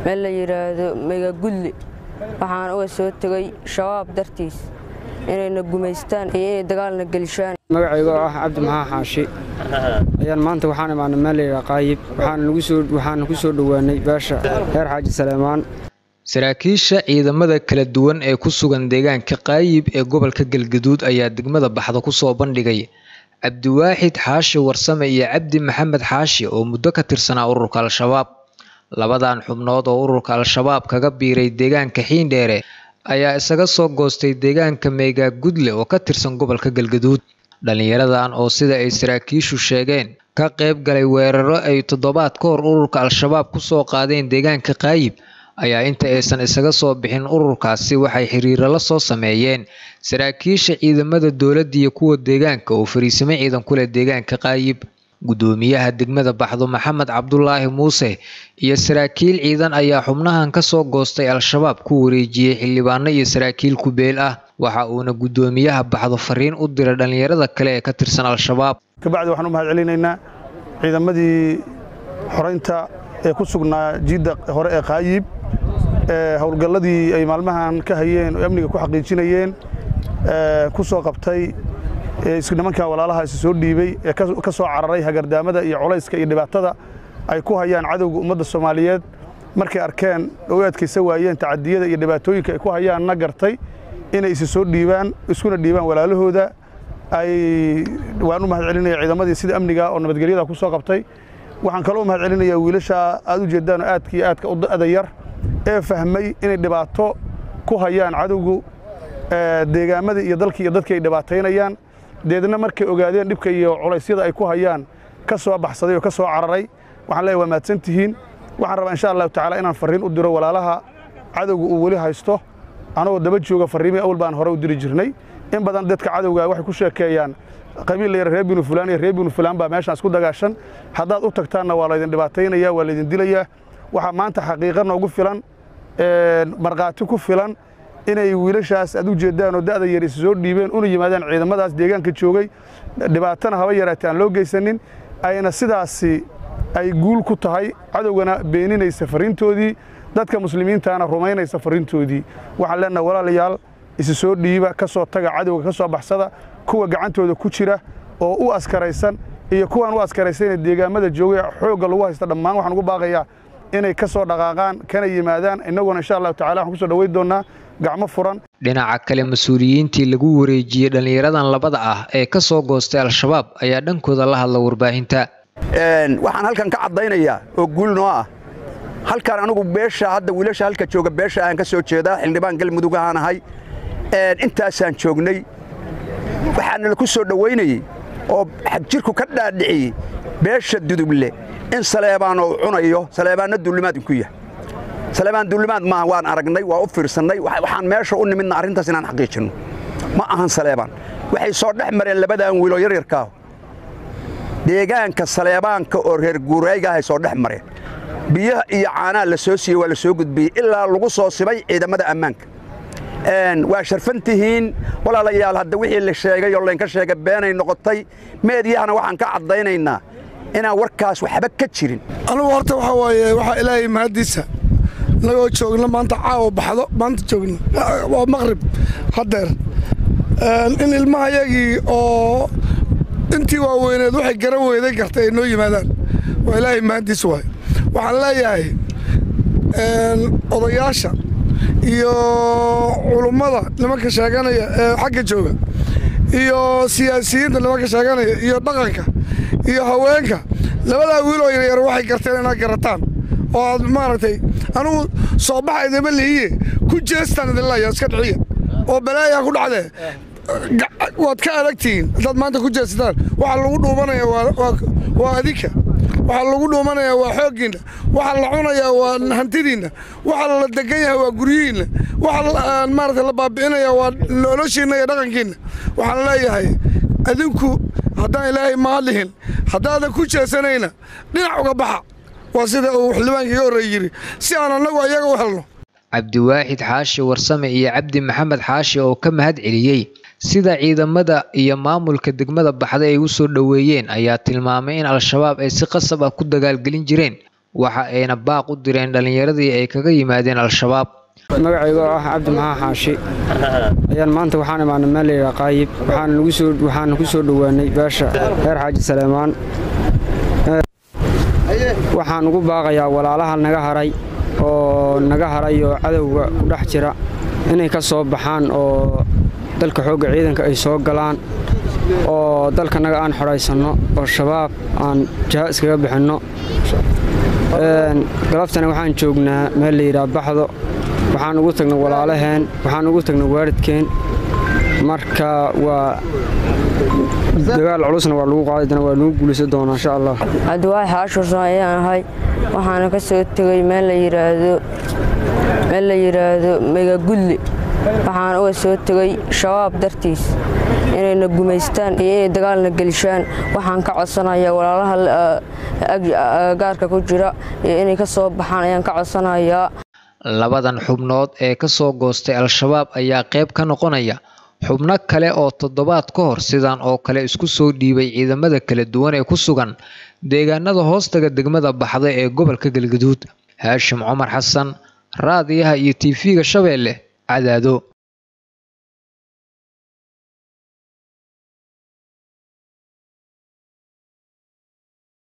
meel la yidhaahdo megagudli waxaan uga soo tegey shabaab dartiis inayna gumaystaan iyo inay dagaalna gelishaan magacayga oo ah cabdi maxaa xaashi ayaan maanta waxaan imaanay meel layidhaha qaayib waxaana ku soo dhowaanay beesha reer xaaji saleemaan saraakiisha ciidamada kala duwan ee ku sugan deegaanka qaayib ee gobolka galgaduud ayaa degmada baxda ku soo bandhigay cabdiwaaxid xaashi warsame iyo cabdi maxamed xaashi oo muddo ka tirsanaa ururka al-shabaab labadan xubnood oo ururka al-shabaab kaga biiray deegaanka xiindheere ayaa isaga soo goostay deegaanka meegaagudle oo ka tirsan gobolka galgaduud dhallinyaradan oo sida ay saraakiishu sheegeen ka qayb galay weeraro ay toddobaad ka hor ururka al-shabaab ku soo qaadeen deegaanka qaayib ayaa inta aysan isaga soo bixin ururkaasi waxay xiriiro la soo sameeyeen saraakiisha ciidamada dowladda iyo kuwa deegaanka oo fariisimo ciidan ku leh deegaanka qaayib guddoomiyaha degmada baxdo maxamed cabdulaahi muuse iyo saraakiil ciidan ayaa xubnahan ka soo goostay al-shabaab ku wareejiyey xildhibaano iyo saraakiil kubeel ah waxa uuna guddoomiyaha baxdo fariin u diray dhallinyarada kale ee ka tirsan al-shabaab kabacdi waxaan u mahad celinaynaa ciidamadii xoraynta ee ku sugnaa jiidda hore ee qaayib ee howlgalladii ay maalmahan ka hayeen oo amniga ku xaqiijinayeen ku soo qabtay nimankan walaalaha is soo dhiibey ee ka soo cararay hagardaamada iyo culayska iyo dhibaatada ay ku hayaan cadowga ummadda soomaaliyeed markay arkeen oo u adkaysa waayeen tacadiyada iyo dhibaatooyinka ay ku hayaanna gartay inay isi soo dhiibaan iskuna dhiibaan walaalahooda ay waan u mahad celinaya ciidamadii sida amniga oo nabadgelyada ku soo qabtay waxaan kaloo u mahad celinayaa wiilasha aad u jeedaanoo aadka iyo aadka u adayar ee fahmay inay dhibaato ku hayaan cadowgu deegaamadii iyo dalkii iyo dadkii ay dhibaataynayaan deedna markay ogaadeen dhibka iyo culaysyada ay ku hayaan ka soo baxsaday oo ka soo cararay waxaan leeyahay waa mahadsan tihiin waxaan rabaa insha allahu tacaala inaan farriin u diro walaalaha cadowga uu weli haysto anagoo daba jooga farriimii awal baan hore u diri jirnay in badan dadka cadowga waxay ku sheekeeyaan qabiil layar reer binu fulaan iyo reer binu fulaan baa meeshaan isku dagaashan haddaad u tagtaanna waa laydin dhibaataynaya waa laydin dilayaa waxaa maanta xaqiiqa noogu filan markhaati ku filan inay wiilashaas aad u jeeddaan oo da'da yar is soo dhiibeen una yimaadaan ciidamadaas deegaanka joogay dhibaatana haba yaraatee aan loo geysanin ayna sidaasi ay guul ku tahay cadowgana beeninaysa farriintoodii dadka muslimiintaana rumaynaysa farriintoodii waxaan leennaha walaalayaal isi soo dhiiba ka soo taga cadowga ka soo baxsada kuwa gacantooda ku jira oo u askaraysan iyo kuwaan u askaraysanee deegaamada joogay xoogga lagu haysta dhammaan waxaan ugu baaqayaa inay ka soo dhaqaaqaan kana yimaadaan innaguna insha allahu tacala waxaan ku soo dhoweyn doonnaa gacmo furan dhinaca kale mas-uuliyiintii lagu wareejiyey dhallinyaradan labada ah ee ka soo goostay al-shabaab ayaa dhankooda la hadla warbaahinta waxaan halkan ka caddaynayaa oo guul noo ah halkan anigu beesha hadda wiilasha halka jooga beesha aan ka soo jeedaa xildhibaan galmudug ahaan ahay intaasaan joognay waxaana la ku soo dhowaynayey oo xagjirku ka dhaadhiciyey beesha duduble in saleebaan uu cunayo saleebaanna duulimaad inku yahay saleebaan duulimaad maaha waan aragnay waa u fiirsannay waxaan meesha u nimidna arrintaas inaan xaqiijinno ma ahan saleebaan waxay soo dhex mareen labadan wiiloo yaryarkaahu deegaanka saleebaanka oo reer guuraygahay soo dhex mareen biyaha iyo caanaha la soo siiyey waa la soo gudbiyey ilaa lagu soo sibay ciidamada ammaanka waa sharfan tihiin walaalayaal hadda wixii la sheegay oo laynka sheegay beenay noqotay meedyahana waxaan ka caddaynaynaa inaan warkaas waxba ka jirin anugu horta waxaa waaye waxaa ilaahay mahaddiisa nagoo joogna maanta caawa baxdo maanta joogna waa maqrib haddeer in ilmahayagii oo intii waaweyneed waxay garan weyday gartay ay noo yimaadaan waa ilaahay mahaddiisa waaye waxaan leeyahay odayaasha iyo culummada nimanka sheeganaya ee xagga jooga iyo siyaasiyiinta nimanka sheeganaya iyo dhaqanka iyo haweenka labadaa wiiloo yaryar waxay garteen inaad garataan oo aad maaragtay anugu soo baxa idima lihiye ku jeestaan idin leeya iska dhiciya oo balaayaa ku dhacdee waad ka adagtihiin haddaad maanta ku jeesataan waxaa lagu dhuumanaya waa adinka waxaa lagu dhuumanayaa waa xooggiinna waxaa la cunayaa waa hantidiinna waxaa la degan yahay waa guryihiinna waxaa maarata la baabi'inayaa waa noloshiinna iyo dhaqankiinna waxaan leeyahay adinku haddaan ilaahay mahadlihin haddaadan ku jeesanayna dhinac uga baxa waa sida uu xildhibaanka iga horreey yidhi si aan annagu ayaga u helno cabdiwaaxid xaashi warsame iyo cabdi maxamed xaashi oo ka mahad celiyey sida ciidamada iyo maamulka degmada baxda ay u soo dhoweeyeen ayaa tilmaamay in al-shabaab ay si qasab ah ku dagaalgelin jireen waxa ayna baaq u direen dhallinyaradii ay kaga yimaadeen al-shabaab magacayga oo ah cabdi maxaa xaashi ayaan maanta waxaan imaanay meel layidhaha qaayib waxaana ku soo dhowaanay beesha reer xaaji saleemaan waxaan ugu baaqayaa walaalaha naga haray oo naga haray oo cadowga ku dhex jira inay ka soo baxaan oo dalka xoogga ciidanka ay soo galaan oo dalkanaga aan xodhaysanno oo shabaab aan jaha iskaga bixinno galabtana waxaan joognaa meel layidhaha baxdo waxaan ugu tagnay walaalaheen waxaan ugu tagnay waalidkeen marka waa dagaal culusna waa lagu qaadi doona waa lagu guulaysan doonaa insha allah cabdiwaaxi xaashursan ayaan ahay waxaana ka soo tegey meel la yidhaahdo meel la yidhaahdo megagudli waxaan uga soo tegey shabaab dartiis inayna gumaystaan iyo inay dagaalna gelishaan waxaan ka codsanayaa walaalaha gaarka ku jira iyo inay ka soo baxaan ayaan ka codsanayaa labadan xubnood ee ka soo goostay al-shabaab ayaa qayb ka noqonaya xubno kale oo toddobaad ka hor sidan oo kale isku soo dhiibay ciidamada kala duwan ee ku sugan deegaanada hoostaga degmada baxda ee gobolka galgaduud haashim cumar xasan raadiyaha iyo tv-ga shabeelle cadaado